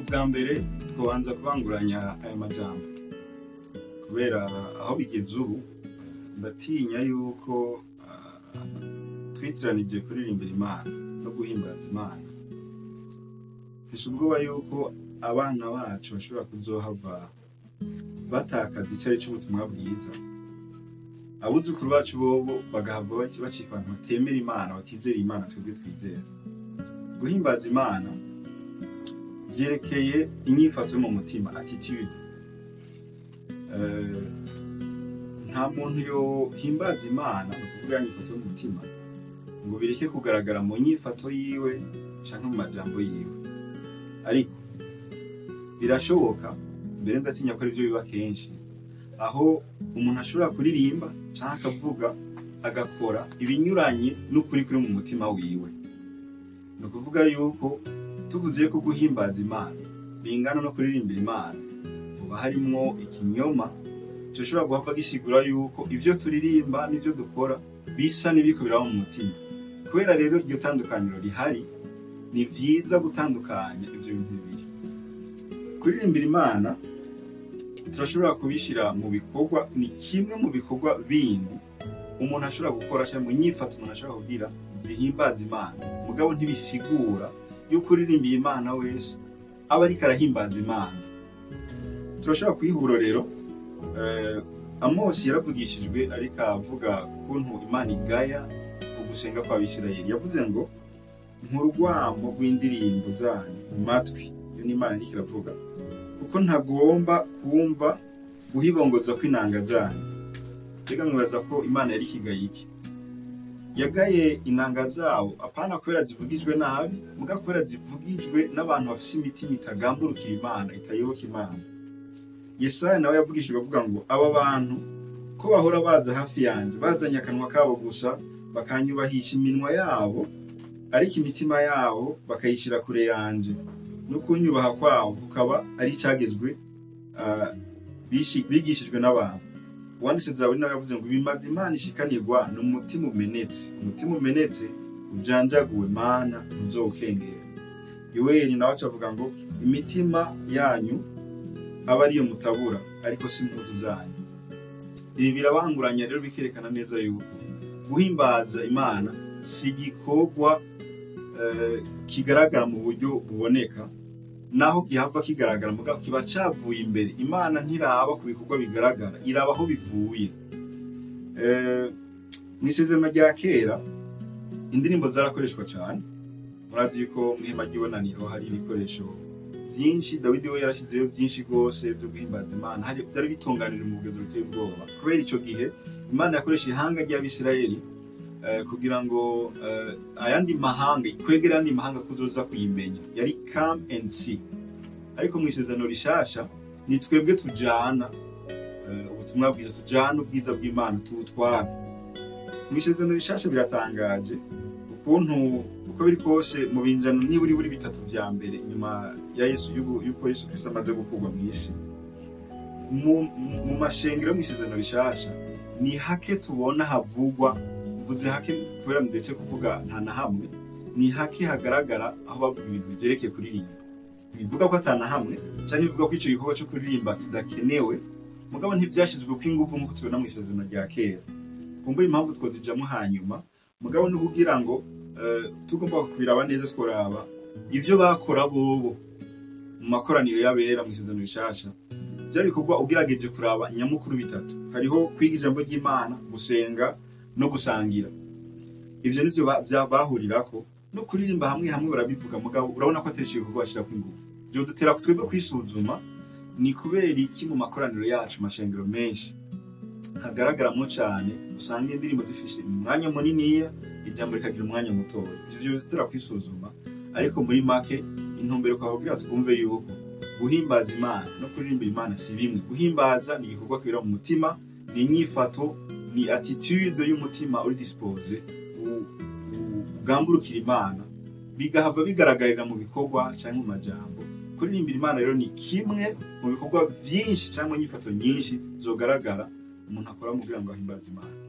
ubwa mbere twabanza kubanguranya aya majambo kubera aho bigeze ubu ndatinya yuko ah, twitiranije kuririmbira imana no guhimbaza imana mfise ubwoba yuko abana bacu bashobora kuzohava batakaza icari c'ubutumwa bwiza abuzukuru bacu bobo bagahava baci- bacika abantu batemera imana batizera imana twebwe twizera guhimbaza imana vyerekeye inyifato yo mu mutima attitude Eh, nta muntu yohimbaza imana ni ukuvuga inyifato yo mu mutima ngo bireke kugaragara mu nyifato yiwe canke mu majambo yiwe ariko birashoboka mbere ndatinya ko arivyo biba kenshi aho umuntu ashobora kuririmba canke akavuga agakora ibinyuranye n'ukuri kuri mu mutima wiwe ni ukuvuga yuko tuvuze ko guhimbaza imana bingana no kuririmbira imana uba harimwo ikinyoma gishobora guhava gisigura yuko ivyo turirimba n'ivyo dukora bisa n'ibiriko biraba mu mutima kubera rero iryo tandukaniro rihari ni vyiza gutandukanya ivyo bintu bibiri kuririmbira imana turashobora kubishira mu bikorwa ni kimwe mu bikorwa bindi umuntu ashobora gukora cyangwa mu nyifato umuntu ashobora kugira zihimbaza imana mugabo ntibisigura yuko uririmbiye imana wese aba ariko arahimbaza imana turashobora kwihura rero eh, amosi yaravugishijwe ariko avuga ukuntu imana igaya ugusenga kw'abisirayeli yavuze ngo nk'urwamo rw'indirimbo zanyu mu matwi iyo ni imana iriko iravuga kuko ntagomba kumva guhibongoza kw'inanga zanyu mbega mwibaza ko imana yari ikigaye iki yagaye inanga zawo apana kubera zivugijwe nabi muga kubera zivugijwe n'abantu bafise imitima itagamburukira imana itayoboka imana yesaya nawe yavugishijwe avuga ngo aba bantu ko bahora baza hafi yanjye bazanye akanwa kabo gusa bakanyubahisha iminwa yabo ariko imitima yabo bakayishyira kure yanje no kunyubaha kwabo kukaba ari icyagezwe ah, bishi- bigishijwe n'abantu uwanditse zaburi nawe yavuze ngo bimaze imana ishikanirwa ni umutima umenetse umutima umenetse ujanjaguwe mana ntuzowukengera yoweri nawe aca avuga ngo imitima yanyu aba ariyo mutabura ariko si impuzu zanyu ibi birabanguranya rero bikerekana neza yuko guhimbaza imana si igikorwa eh, kigaragara mu buryo buboneka naho gihava kigaragara mugabo kiba cavuye imbere imana ntiraba ku bikorwa bigaragara iraba aho bivuye Eh, mu isezerano rya kera indirimbo zarakoreshwa cyane murazi yuko mu ihema ry'ibonaniro hari ibikoresho byinshi dawidi we yarashyizeho byinshi rwose byo guhimbaza imana hari byari bitunganije mu bugezo buteye ubwoba kubera icyo gihe imana yakoresha ihanga ry'abisirayeli eh, kugira ngo eh, ayandi mahanga ikwegera ayandi mahanga kuzoza kuyimenya yari come and see ariko mu isezerano rishasha ni twebwe tujana eh, ubutumwa bwiza tujana ubwiza bw'imana tuwutwara mu isezerano rishasha biratangaje ukuntu uko biri kose mu binjano niburi buri bitatu vya mbere nyuma ya yesu yuko yuko yesu kristo amaze gukurwa mu isi mu, mu- mu mashengero yo mu isezerano rishasha ni hake tubona havugwa mvuze hake kubera ndetse kuvuga nta na hamwe ni hake hagaragara aho bavuga ibintu byerekeye kuririmba bivuga ko atana hamwe cyangwa bivuga ko icyo gikorwa cyo kuririmba kidakenewe mugabo ntibyashyizwe ko ingufu nk'uko tubona mu isezerano rya kera kumbura impamvu twazijamo hanyuma mugabo ni ukugira ngo eh, tugomba kubiraba neza tworaba ivyo bakora bobo mu makoraniro y'abera mu isezerano rishasha byari bikorwa ugerageje kuraba nyamukuru bitatu hariho kwiga ijambo ry'imana gusenga no gusangira ivyo nivyo ba- vya- bahurirako no kuririmba hamwe hamwe barabivuga mugabo urabona ko atari igikorwa bashirako ingufu vyodutera twebwe kwisuzuma ni kubera iki mu makoraniro yacu mashengero menshi hagaragaramo cyane usanga indirimbo zifishe umwanya muniniya ijambo rikagira umwanya mutoya ivyo vyodutera kwisuzuma ariko muri make intumbero twakubwira twumve yuko guhimbaza imana no kuririmbira imana si bimwe guhimbaza ni igikorwa kibera mu mutima ni inyifato ni attitude y'umutima uri dispose u- u- ugamburukira imana bigahava bigaragarira mu bikorwa cyangwa mu majambo kuririmbira imana rero ni kimwe mu bikorwa byinshi cyangwa inyifato nyinshi zogaragara umuntu akora mu kugira ngo ahimbaze imana